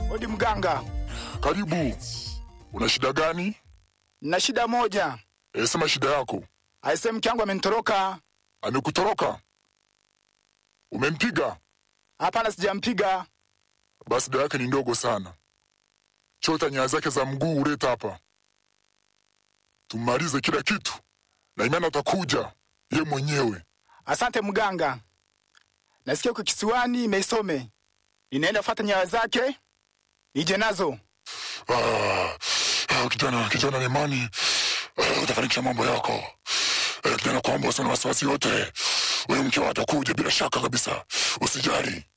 Odi mganga, Karibu. Una shida gani? nina shida moja. E, sema shida yako. Aise, mke wangu amenitoroka. Amekutoroka? Umempiga? Hapana, sijampiga. Basi dawa yake ni ndogo sana. Chota nyaya zake za mguu uleta hapa, tumalize kila kitu, na imani atakuja ye mwenyewe. Asante mganga. Nasikia uko kisiwani Meisome. Ninaenda fuata nyayo zake nije nazo. Ah, ah, kijana, kijana na imani ah, utafanikisha mambo yako. Eh, kijana, kwamba usina wasiwasi yote, huyu mke atakuja bila shaka kabisa, usijali.